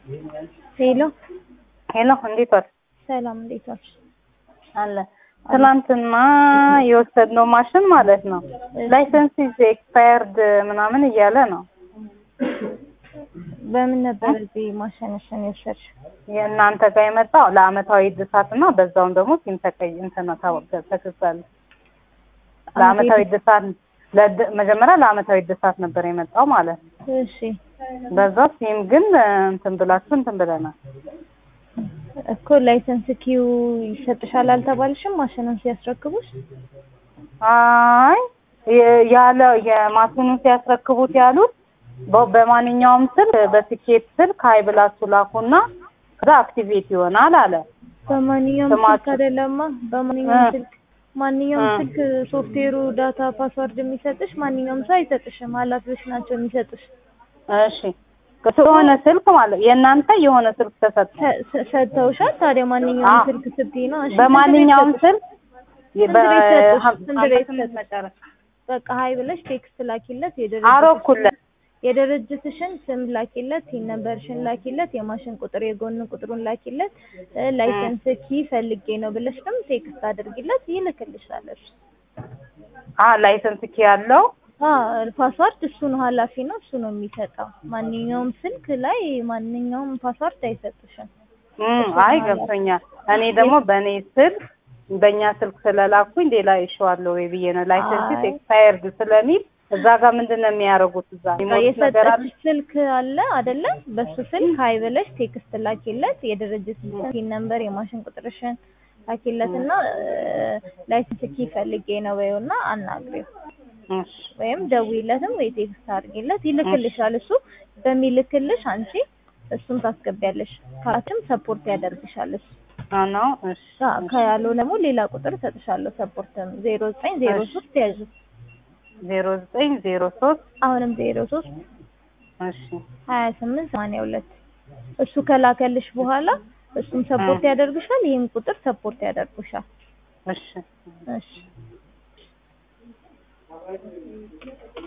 ሄሎ ሄሎ እንዴት ዋልሽ? ሰላም እንዴት ዋልሽ? አለ ትናንትና የወሰድነው ማሽን ማለት ነው ላይሰንስ ኢዝ ኤክስፓየርድ ምናምን እያለ ነው። በምን ነበር እዚህ ማሸነፍን የወሰድሽ? የእናንተ ጋር የመጣው ለአመታዊ እድሳት እና በዛውም ደግሞ ሲም ተቀይ እንትን ተከፍሏል። ለአመታዊ እድሳት ለድ- መጀመሪያ ለአመታዊ እድሳት ነበር የመጣው ማለት ነው። እሺ በዛ ሲም ግን እንትን ብላችሁ እንትን ብለናል። እኮ ላይሰንስ ኪው ይሰጥሻል አልተባልሽም? ማሽኑን ሲያስረክቡሽ አይ የ- ያለ የማሽኑን ሲያስረክቡት ያሉት በ- በማንኛውም ስልክ በስኬት ስልክ ሀይ ብላችሁ ላኩና ከዛ አክቲቬት ይሆናል አለ። በማንኛውም ስልክ ስማችሁ- አይደለማ። በማንኛውም እ። ስልክ ማንኛውም እ። ስልክ ሶፍትዌሩ ዳታ ፓስወርድ የሚሰጥሽ ማንኛውም ሰው አይሰጥሽም። ኃላፊዎች ናቸው የሚሰጡሽ። እሺ የሆነ ስልክ ማለት የእናንተ የሆነ ስልክ ተሰጠ። ሰ- ሰ- ሰጥተውሻል። ታዲያ ማንኛውም አዎ። ስልክ ስትይ ነው። እሺ በማንኛውም ስንት ቤት ስልክ ስንት ቤት ሰጡሽ? በ- ስንት ቤት ስምንት ሰጡሽ? መጨረሻ በቃ ሀይ ብለሽ ቴክስት ላኪለት። የድርጅትሽን አረኩለት። የድርጅትሽን ስም ላኪለት፣ ሲን ነምበርሽን ላኪለት፣ የማሽን ቁጥር የጎን ቁጥሩን ላኪለት፣ እ፣ ላይሰንስ ኪ ፈልጌ ነው ብለሽ ደግሞ ቴክስት አድርጊለት፣ ይልክልሻል። እሱ አ ላይሰንስ ኪ ያለው አዎ ፓስዋርድ እሱ ነው ኃላፊ ነው እሱ ነው የሚሰጠው። ማንኛውም ስልክ ላይ ማንኛውም ፓስዋርድ አይሰጥሽም። እም፣ አይ ገብቶኛል። እኔ ደግሞ በእኔ ስልክ በእኛ ስልክ ስለላኩኝ ሌላ ይሸዋለሁ ወይ ብዬ ነው። ላይሰንስ አይ። ኤክስፓየርድ ስለሚል እዛ ጋር ምንድን ነው የሚያደርጉት? እዛ የሚሞሉት ነገር አለ። የሰጠችሽ ስልክ አለ አይደለ? በሱ ስልክ ሀይ ብለሽ ቴክስት ላኪለት፣ የድርጅት ሲን ነምበር የማሽን ቁጥርሽን ላኪለት እና ላይሰንስ ኪ ፈልጌ ነው በይው እና አናግሪው እሺ ወይም ደውይለትም ወይ ቴክስት አድርጊለት ይልክልሻል። እሱ በሚልክልሽ አንቺ እሱን ታስገቢያለሽ። ካላችም ሰፖርት ያደርግሻል እሱ አ ነው። እሺ ካ- ከያለው ደግሞ ሌላ ቁጥር እሰጥሻለሁ። ሰፖርትም ዜሮ ዘጠኝ ዜሮ ሶስት ያዙ ዜሮ ዘጠኝ ዜሮ ሶስት አሁንም ዜሮ ሶስት እሺ ሀያ ስምንት ሰማንያ ሁለት እሱ ከላከልሽ በኋላ እሱም ሰፖርት ያደርግሻል። ይህም ቁጥር ሰፖርት ያደርጉሻል። እሺ እሺ